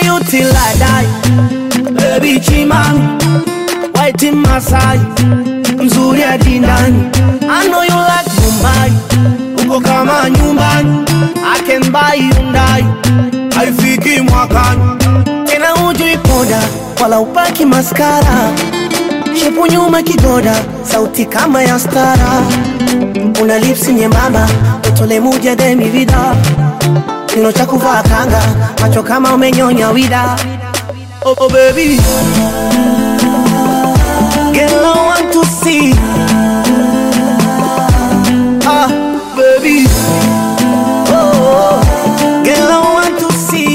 you till I die. Baby Chimani, white in Masai, mzuri hadi ndani. I know you like Mumbai, uko kama nyumbani. I can buy Hyundai, haifiki mwakani. Tena hujui poda, wala upaki maskara. Shepu nyuma kigoda, sauti kama ya stara. Una lips nyembamba, utole muja demi vida. Kino cha kuvaa kanga, macho kama umenyonya wida. Oh, oh baby, girl I want to see. Ah, baby, oh, oh, girl I want to see.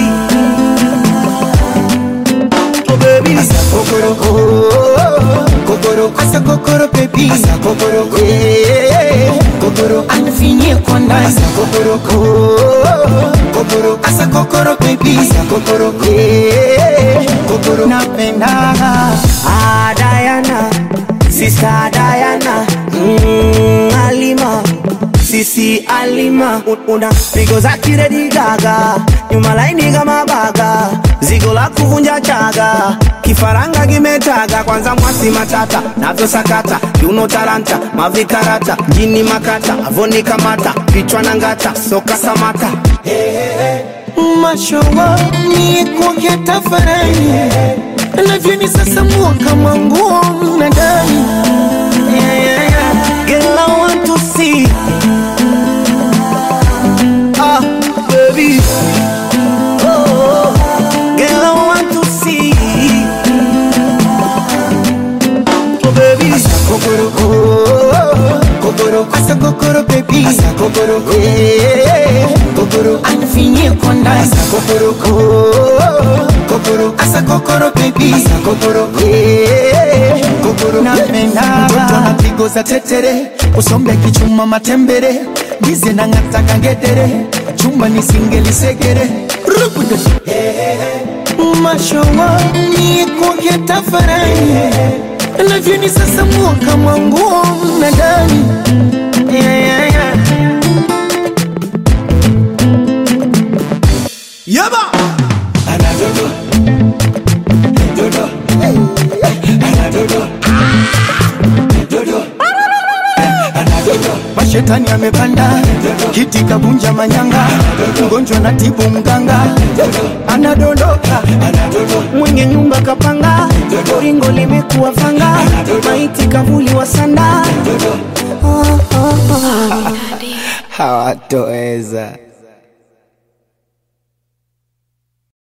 Oh baby, Asa kokoro oh, kokoro asa kokoro baby asa kokoro eh, kokoro anafinye kwa ndani asa kokoro oh, kokoro asa kokoro baby asa kokoro eh, kokoro napenda ah Diana, sister Diana, mm, Alima. Sisi Alima Un- una pigo za kiredi gaga nyuma laini kama baga zigo la kuvunja chaga kifaranga kimetaga kwanza mwasi matata navyo sakata kiuno talanta mavikarata jini makata avoni kamata kichwa na ngata soka samata mashowa ni kuongea tafarani navyoni sasa mua kama nguo mnadani yeah, yeah, yeah. Girl, I want to see. Ah, baby. Oh, girl, I want to see. Oh, baby. Asa kokoro oh, kokoro asa kokoro baby asa kokoro eh, kokoro anafinye kwa ndani asa kokoro oh, kokoro asa kokoro baby asa kokoro eh, kokoro napenda mtoto anapigo za tetere usombe kichuma matembere ndize na ngata kangedere chuma nisingelisekere rubude mashowa ni kuongea tafarani navyoni sasa mua kama nguo na ndani yeah, yeah, yeah. Yaba. Anadodo. Dodo. Anadodo. Dodo. Anadodo. Mashetani amepanda kiti kabunja manyanga, mgonjwa na tibu mganga, anadondoka, mwenye nyumba kapanga ringo limekuwa fanga maiti kavuli wa sanda hawatoweza.